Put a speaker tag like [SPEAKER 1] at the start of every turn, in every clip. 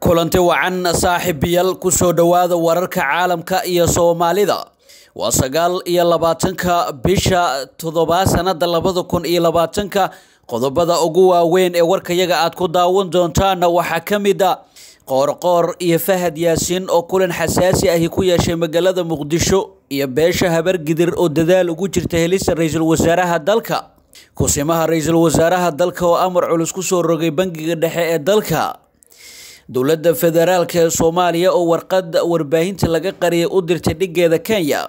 [SPEAKER 1] kulanti wacan saaxiibayaal kusoo dhowaada wararka caalamka iyo soomaalida waa sagaal iyo labaatanka bisha toddobaad sanada labada kun iyo labaatanka qodobada ugu waaweyn ee warkayaga aad ku daawan doontaana waxaa ka mid a qoorqoor iyo fahad yaasiin oo kulan xasaasi ahi ku yeeshay magaalada muqdisho iyo beesha habargidir oo dadaal ugu jirta helista ra-iisul wasaaraha dalka kusimaha ra-iisul wasaaraha dalka oo amar culus kusoo rogay bangiga dhexe ee dalka dowladda federaalk ee soomaaliya oo warqad warbaahinta laga qariyay u dirtay dhigeeda kenya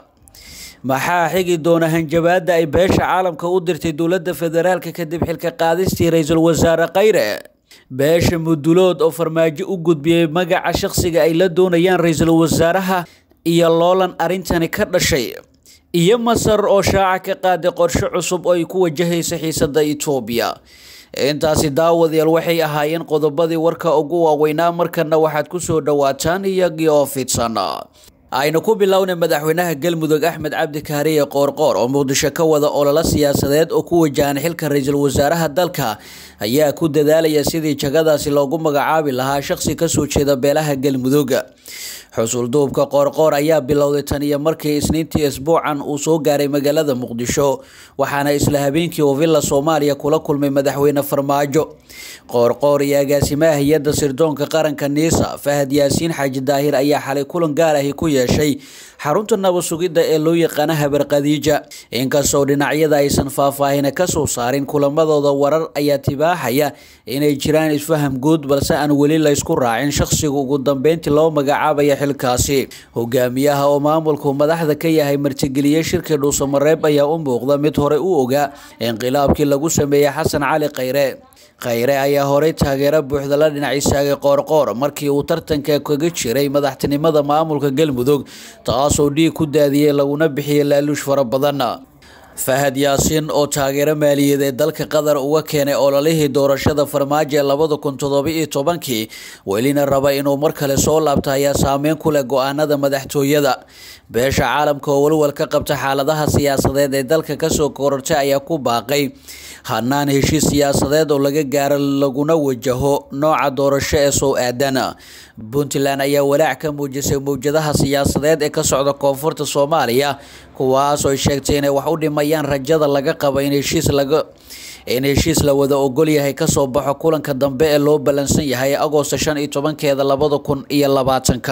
[SPEAKER 1] maxaa xigi doona hanjabaada ay beesha caalamka u dirtay dowladda federaalk kadib xilka qaadistii ra-iisul wasaare khayre beesha mudulood oo farmaajo u gudbiyey magaca shaqsiga ay la doonayaan ra-iisul wasaaraha iyo loolan arrintani ka dhashay iyo masar oo shaaca ka qaaday qorshe cusub oo ay ku wajahaysa xiisada etoobiya intaasi daawadayaal waxay ahaayeen qodobadii warka ugu waaweynaa markana waxaad kusoo dhawaataan iyagii oo fidsan aynu ku bilownay madaxweynaha galmudug axmed cabdi kaariye qoorqoor oo muqdisho ka wada ololo siyaasadeed oo ku wajahan xilka ra-iisul wasaaraha dalka ayaa ku dadaalaya sidii jagadaasi loogu magacaabi lahaa shaqsi kasoo jeeda beelaha galmudug xusulduubka qoorqoor ayaa bilowday tan iyo markii isniintii isbuucan uu soo gaaray magaalada muqdisho waxaana isla habeenkii uu villa soomaaliya kula kulmay madaxweyne farmaajo qoorqoor iyo agaasimaha hay-adda sirdoonka qaranka niisa fahad yaasiin xaaji daahir ayaa xalay kulan gaar ahi ku yeeshay xarunta nabad sugidda ee loo yaqaana habar khadiija inkastoo dhinacyada aysan faahfaahina kasoo saarin kulamadooda warar ayaa tibaaxaya inay jiraan isfaham guud balse aan weli laysku raacin shaqsiga ugu dambeyntii loo magacaabaya xilkaasi hogaamiyaha oo maamulku madaxda ka yahay martigeliye shirkii dhuusamareeb ayaa u muuqda mid horey u ogaa inqilaabkii lagu sameeyey xasan cali khayre khayre ayaa horey taageero buuxda la dhinac istaagay qoorqoor markii uu tartanka kaga jiray madaxtinimada maamulka galmudug taasoo dhiig ku daadiyey laguna bixiyey laaluush fara badan fahad yaasiin oo taageero maaliyadeed dalka qatar uga keenay ololihii doorashada farmaajo ee labada kun toddoba iyo tobankii welina raba inuu mar kale soo laabta ayaa saameyn ku leh go-aanada madaxtooyada beesha caalamka oo walwal ka qabta xaaladaha siyaasadeed ee dalka kasoo korortay ayaa ku baaqay hanaan heshiis siyaasadeed oo laga gaaro laguna wajaho nooca doorasho ee soo aadan puntland ayaa walaac ka muujisay mawjadaha siyaasadeed ee ka socda koonfurta soomaaliya kuwaas oo sheegtay inay wax u dhimayaan rajada laga qabo in heshiis laga in heshiis la wada ogol yahay kasoo baxo kulanka dambe ee loo ballansan yahay agoosto shan iyo tobankeeda labada kun iyo labaatanka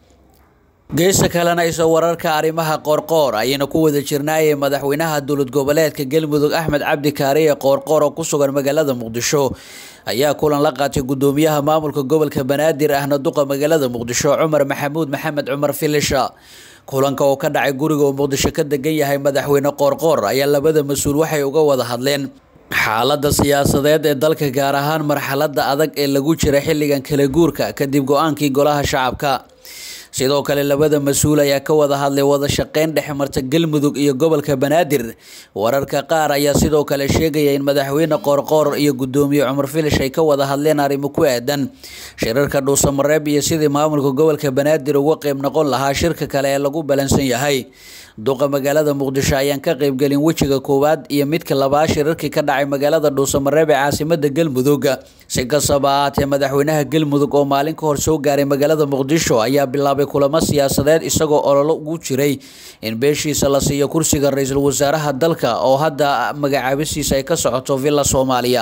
[SPEAKER 1] geesta kalena isa wararka arrimaha qoorqoor ayayna ku wada jirnaayay madaxweynaha dowlad goboleedka galmudug axmed cabdi kaariye qoorqoor oo ku sugan magaalada muqdisho ayaa kulan la qaatay gudoomiyaha maamulka gobolka banaadir ahna duqa magaalada muqdisho cumar maxamuud maxamed cumar filisha kulanka oo ka dhacay guriga uu muqdisho ka degan yahay madaxweyne qoorqoor ayaa labada mas-uul waxay uga wada hadleen xaalada siyaasadeed ee dalka gaar ahaan marxalada adag ee lagu jira xilligan kala guurka kadib go-aankii golaha shacabka sidoo kale labada mas-uul ayaa ka wada hadlay wada shaqeyn dhexe marta galmudug iyo gobolka banaadir wararka qaar ayaa sidoo kale sheegaya in madaxweyne qoorqoor iyo gudoomiye cumar filish ay ka wada hadleen arrimo ku aadan shirarka dhuusamareeb iyo sidii maamulka gobolka banaadir uga qeyb noqon lahaa shirka kale ee lagu balansan yahay duqa magaalada muqdisho ayaan ka qeybgelin wejiga koowaad iyo midka labaad shirarkii ka dhacay magaalada dhuusamareeb ee caasimada galmudug si kastaba ahaatee madaxweynaha galmudug oo maalin ka hor soo gaaray magaalada muqdisho ayaa bilaabay kulamo siyaasadeed isagoo ololo ugu jiray in beeshiisa la siiyo kursiga ra-iisul wasaaraha dalka oo hadda magacaabisiisa ay ka socoto villa soomaaliya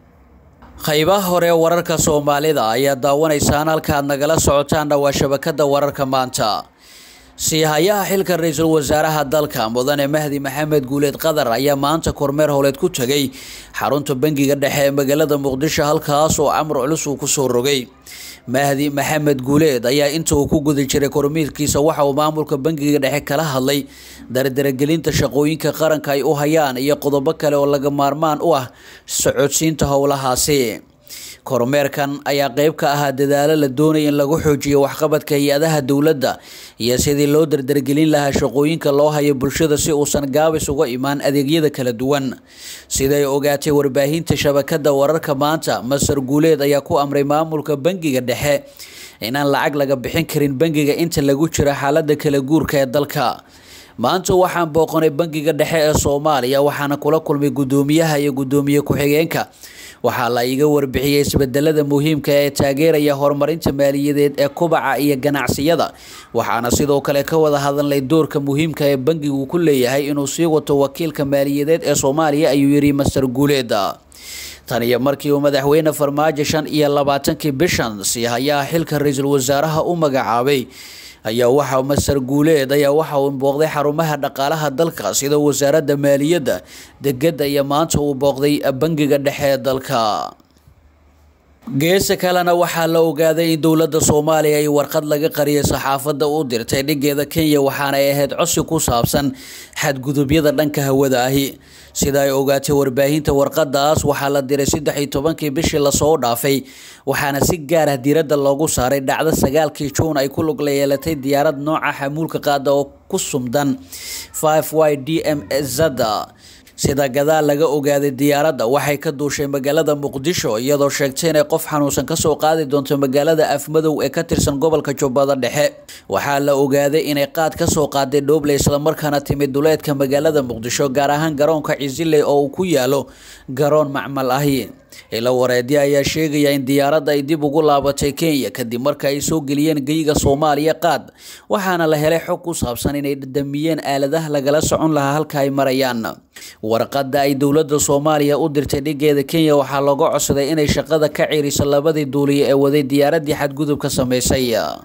[SPEAKER 1] qaybaha hore wararka soomaalida ayaa daawanaysaan halkaaad nagala socotaanna waa shabakada wararka maanta siihayaha xilka ra-iisul wasaaraha dalka mudane mahdi maxamed guuleed qatar ayaa maanta kormeer howleed ku tegay xarunta bangiga dhexe ee magaalada muqdisho halkaas oo amar culus uu kusoo rogay mahdi maxamed guuleed ayaa inta uu ku guda jiray kormiirkiisa waxa uu maamulka bangiga dhexe kala hadlay dardaragelinta shaqooyinka qaranka ay u hayaan iyo qodobo kale oo laga maarmaan u ah socodsiinta howlahaasi kormeerkan ayaa qeyb ka ahaa dadaalo la doonaya in lagu xoojiyo waxqabadka hay-adaha dowladda iyo sidii loo dardargelin lahaa shaqooyinka loo hayo bulshada si uusan gaabis uga imaan adeegyada kala duwan siday ogaatay warbaahinta shabakada wararka maanta masar guuleed ayaa ku amray maamulka bangiga dhexe inaan lacag laga bixin karin bangiga inta lagu jiro xaalada kala guurka ee dalka maanta waxaan booqanay bangiga dhexe ee soomaaliya waxaana kula kulmay gudoomiyaha iyo gudoomiye ku-xigeenka waxaa la iga warbixiyey isbedelada muhiimka ee taageeraya horumarinta maaliyadeed ee kubaca iyo ganacsiyada waxaana sidoo kale ka wada hadalnay doorka muhiimka ee bangigu ku leeyahay inuu sii wato wakiilka maaliyadeed ee soomaaliya ayuu yidhi master guuleed tan iyo markii uu madaxweyne farmaajo shan iyo labaatankii bishan sii hayaa xilka ra-iisul wasaaraha u magacaabay ayaa waxa master guuleed ayaa waxa uu booqday xarumaha dhaqaalaha dalka sida wasaaradda maaliyadda degedda iyo maanta uu booqday bangiga dhexe ee dalka geesa kalena waxaa la ogaaday in dowladda soomaaliya ay warqad laga qariyay saxaafadda u dirtay dhigeeda kenya waxaana ay ahayd cosi ku saabsan xadgudubyada dhanka hawada ahi sida ay ogaatay warbaahinta warqadaas waxaa la diray saddex iyo tobankii bishii lasoo dhaafay waxaana si gaar ah diiradda loogu saaray dhacdo sagaalkii juun ay ku lug la yeelatay diyaarad nooca xamuulka qaada oo ku sumdan five y d m zada sida gadaal laga ogaaday diyaaradda waxay ka duushay magaalada muqdisho iyadoo sheegtay inay qof xanuunsan kasoo qaadi doonto magaalada afmadow ee ka tirsan gobolka jubbada dhexe waxaa la ogaaday inay qaad kasoo qaaday dhooble islamarkaana timid duleedka magaalada muqdisho gaar ahaan garoonka cisiley oo uu ku yaalo garoon macmal ahi ila wareedyo ayaa sheegaya in diyaaradda ay dib ugu laabatay kenya kadib marka ay soo geliyeen geyga soomaaliya qaad waxaana la helay xog ku saabsan inay damiyeen aaladaha lagala socon lahaa halka ay marayaan warqadda ay dowladda soomaaliya u dirtay dhigeeda kenya waxaa looga codsaday inay shaqada ka ciriso labadii duuliye ee waday diyaaraddii xadgudubka sameysay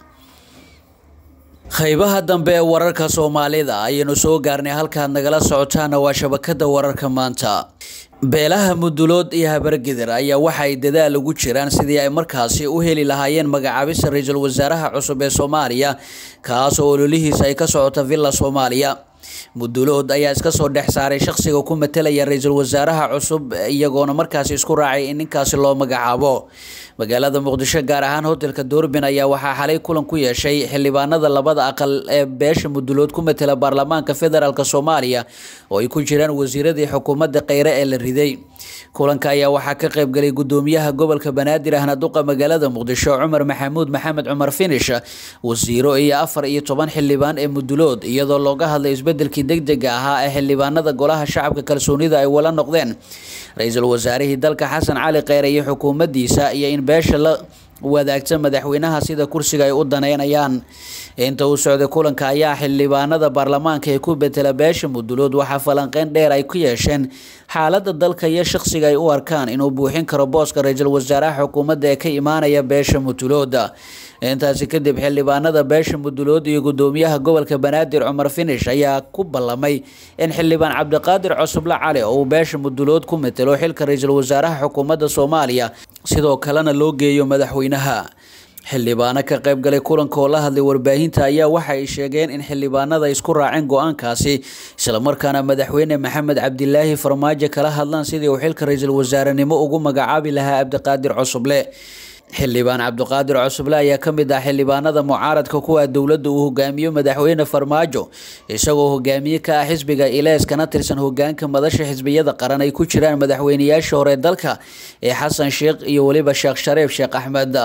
[SPEAKER 1] qaybaha dambe ee wararka soomaalida ayaynu soo gaarnay halkaad nagala socotaana waa shabakada wararka maanta beelaha mudulood iyo habargidir ayaa waxa ay dadaal ugu jiraan sidii ay markaasi u heli lahaayeen magacaabista ra-iisul wasaaraha cusub ee soomaaliya kaas oo ololihiisa ay ka socota villa soomaaliya mudulood ayaa iska soo dhex saaray shaqsiga ku matelaya ra-iisul wasaaraha cusub iyagoona markaasi isku raacay in ninkaasi loo magacaabo magaalada muqdisho gaar ahaan hotelka doorbin ayaa waxaa xalay kulan ku yeeshay xildhibaanada labada aqal ee beesha mudulood ku matela baarlamaanka federaalk soomaaliya oo ay ku jiraan wasiiradii xukuumadda kheyre ee la riday kulanka ayaa waxaa ka qaybgalay gudoomiyaha gobolka banaadir ahna duqa magaalada muqdisho cumar maxamuud maxamed cumar finish wasiiro iyo afar iyo toban xildhibaan ee mudulood iyadoo looga hadlay isbedelkii degdega ahaa ee xildhibaanada golaha shacabka kalsoonida ay wala noqdeen ra-iisul wasaarihii dalka xasan cali kheyre iyo xukuumaddiisa iyo in beesha la wadaagta madaxweynaha sida kursiga ay u daneynayaan inta uu socday kulanka ayaa xildhibaanada baarlamaanka ee ku betela beesha mudulood waxaa falanqeyn dheer ay ku yeesheen xaaladda dalka iyo shaqsiga ay u arkaan inuu buuxin karo booska ra-iisul wasaaraha xukuumadda ee ka imaanaya beesha mudulooda intaasi kadib xildhibaanada beesha mudulood iyo gudoomiyaha gobolka banaadir cumar finish ayaa ku ballamay in xildhibaan cabdiqaadir cosuble cali oo uu beesha mudulood ku matelo xilka ra-iisul wasaaraha xukuumadda soomaaliya sidoo kalena loo geeyo madaxweynaha xildhibaano ka qaybgalay kulanka oo la hadlay warbaahinta ayaa waxa ay sheegeen in xildhibaanada isku raaceen go-aankaasi islamarkaana madaxweyne maxamed cabdilaahi farmaajo kala hadlaan sidii uu xilka ra-iisul wasaarenimo ugu magacaabi lahaa cabdiqaadir cosuble xildhibaan cabdiqaadir cosuble ayaa ka mid ah xildhibaanada mucaaradka kuwa dowladda uu hogaamiyo madaxweyne farmaajo isagoo hogaamiye ka ah xisbiga ilees kana tirsan hogaanka madasha xisbiyada qaran ay ku jiraan madaxweyneyaasha hore dalka ee xasan sheekh iyo weliba sheekh shareef sheekh axmed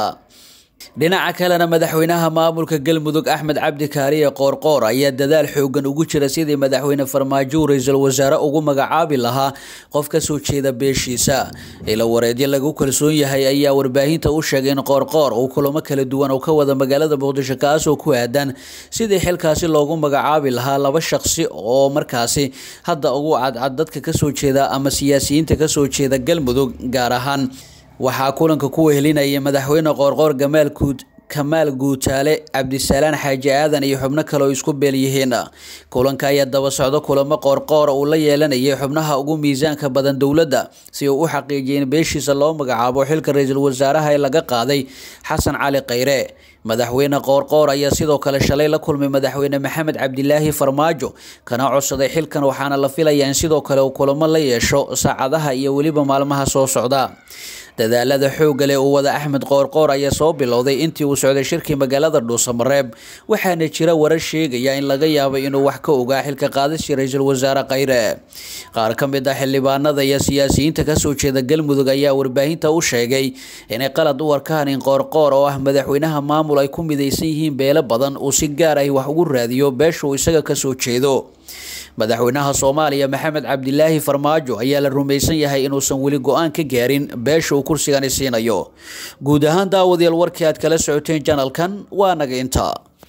[SPEAKER 1] dhinaca kalena madaxweynaha maamulka galmudug axmed cabdi kaariye qoorqoor ayaa dadaal xoogan ugu jira sidii madaxweyne farmaajo ra-iisul wasaare ugu magacaabi lahaa qof kasoo jeeda beeshiisa ila wareedyo lagu kalsoon yahay ayaa warbaahinta u sheegay in qoorqoor uu kulamo kala duwan oo ka wada magaalada muqdisho kaasoo ku aadan sidii xilkaasi loogu magacaabi lahaa laba shaqsi oo markaasi hadda ugu cadcad dadka kasoo jeeda ama siyaasiyiinta kasoo jeeda galmudug gaar ahaan waxaa kulanka ku wehelinayay madaxweyne qoorqoor gamaal guud kamaal guutaale cabdisalaan xaaji aadan iyo xubno kale oo isku beel yihiin kulanka ayaa daba socdo kulamo qoorqoor uu la yeelanayay xubnaha ugu miisaanka badan dowladda si uu u xaqiijiyay in beeshiisa loo magacaabo xilka ra-iisul wasaaraha ee laga qaaday xasan cali kheyre madaxweyne qoorqoor ayaa sidoo kale shalay la kulmay madaxweyne maxamed cabdilaahi farmaajo kana codsaday xilkan waxaana la filayaa in sidoo kale uu kulamo la yeesho saacadaha iyo weliba maalmaha soo socda dadaalada xoogga leh uu wada axmed qoorqoor ayaa soo bilowday intii uu socday shirkii magaalada dhuusamareeb waxaana jira warar sheegaya in laga yaabay inuu wax ka ogaa xilka qaadisii ra-iisul wasaare kheyre qaar ka mid ah xildhibaanada iyo siyaasiyiinta kasoo jeeda galmudug ayaa warbaahinta u sheegay inay qalad u arkaan in qoorqoor oo ah madaxweynaha maamul ay ku midaysan yihiin beelo badan uu si gaar ah wax ugu raadiyo beesha uu isaga kasoo jeedo madaxweynaha soomaaliya maxamed cabdilaahi farmaajo ayaa la rumaysan yahay inuusan weli go-aan ka gaarin beesha uu kursigani siinayo guud ahaan daawadayaal warkii aad kala socoteen janalkan waa naga intaa